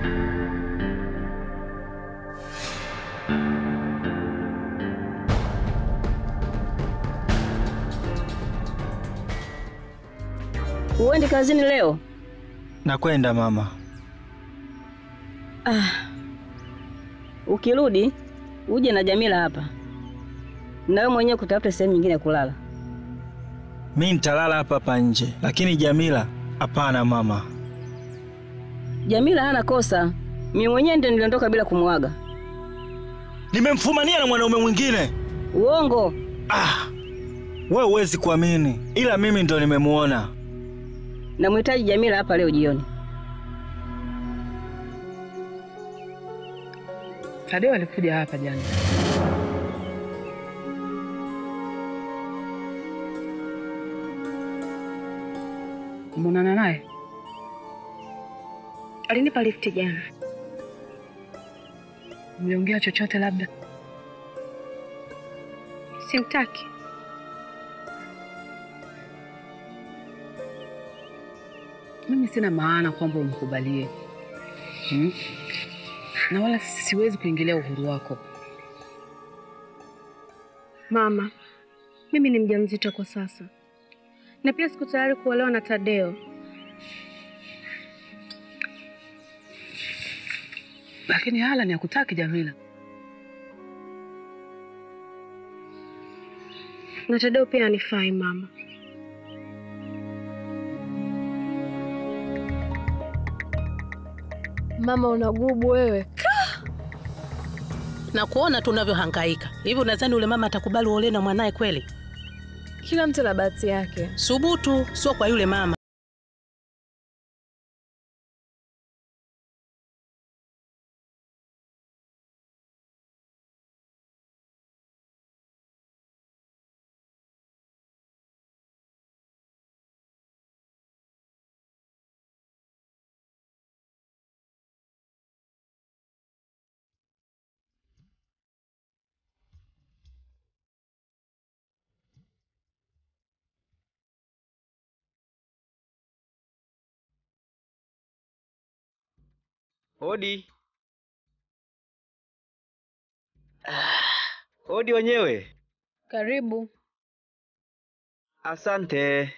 Uendi kazini leo? Nakwenda mama. Ukirudi uje na Jamila hapa, na wewe mwenyewe kutafuta sehemu nyingine ya kulala. Mi nitalala hapa hapa nje, lakini Jamila hapana mama. Jamila hana kosa, mimi mwenyewe ndio niliondoka bila kumwaga. Nimemfumania na mwanaume mwingine. Uongo. Ah, wewe huwezi kuamini, ila mimi ndo nimemuona. Namhitaji Jamila hapa leo jioni. Tadeo alikuja hapa jana. Umeonana naye? Alinipa lifti jana. Mliongea chochote labda? Simtaki. Mimi sina maana kwamba umkubalie hmm? na wala siwezi kuingilia uhuru wako. Mama, mimi ni mjamzito kwa sasa, na pia siku tayari kuolewa na Tadeo. Lakini hala ni hakutaki Jamila. Na Tadeo pia anifai mama. Mama unagubu wewe. na kuona tu unavyohangaika hivi. Unadhani ule mama atakubali uolewe na mwanaye kweli? Kila mtu na bahati yake. Subutu, sio kwa yule mama. Hodi. Hodi wenyewe. Karibu. Asante.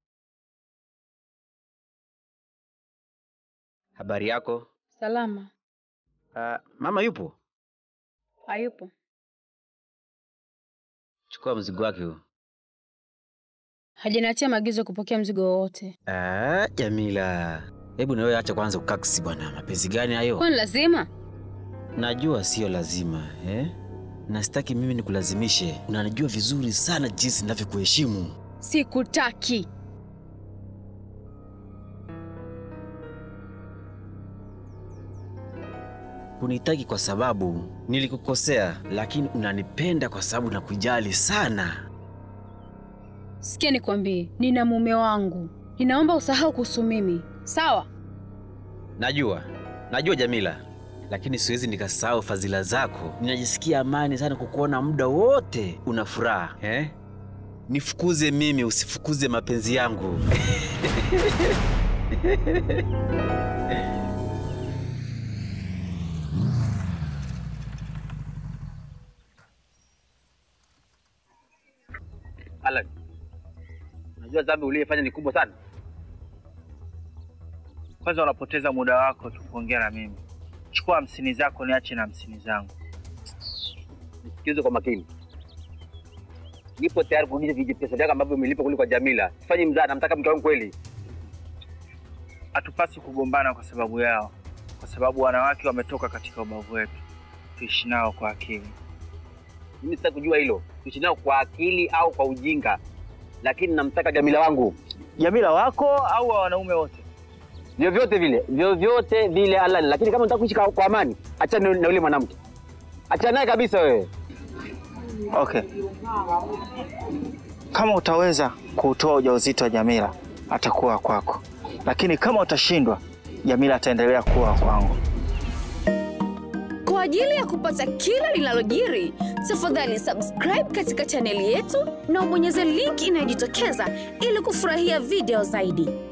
Habari yako? Salama. Uh, mama yupo? Hayupo. Chukua mzigo wake huu. Hajaniachia maagizo ya kupokea mzigo wowote. Ah, Jamila. Hebu na wewe acha kwanza ukaksi bwana. Mapenzi gani hayo? Kwani lazima? Najua sio lazima, eh? Na sitaki mimi nikulazimishe. Unanijua vizuri sana jinsi ninavyokuheshimu. Sikutaki. Hunitaki kwa sababu nilikukosea, lakini unanipenda kwa sababu nakujali sana. Sikia nikwambie, nina mume wangu. Ninaomba usahau kuhusu mimi. Sawa? Najua, najua Jamila, lakini siwezi nikasahau fadhila zako. Ninajisikia amani sana kukuona muda wote una furaha eh? Nifukuze mimi, usifukuze mapenzi yangu. Alan, unajua dhambi uliyefanya ni kubwa sana. Kwanza unapoteza muda wako tu kuongea na mimi. Chukua hamsini zako niache na hamsini zangu. Nisikilize kwa makini. Nipo tayari kurudisha vijipesa vyako ambavyo umelipa kule kwa Jamila. Sifanyi mzaa, namtaka mke wangu kweli. Hatupaswi kugombana kwa sababu yao, kwa sababu wanawake wametoka katika ubavu wetu. Tuishi nao kwa akili. Mimi sitaki kujua hilo, tuishi nao kwa akili au kwa ujinga, lakini namtaka Jamila wangu Jamila wako au wa wanaume wote? vyovyote vile, vyovyote vile Alan. Lakini kama unataka kuishi kwa, kwa amani, achana na yule mwanamke, achana naye kabisa wewe. Okay. Kama utaweza kuutoa ujauzito wa Jamila, atakuwa kwako, lakini kama utashindwa, Jamila ataendelea kuwa kwangu. Kwa ajili ya kupata kila linalojiri, tafadhali subscribe katika chaneli yetu na ubonyeze link inayojitokeza ili kufurahia video zaidi.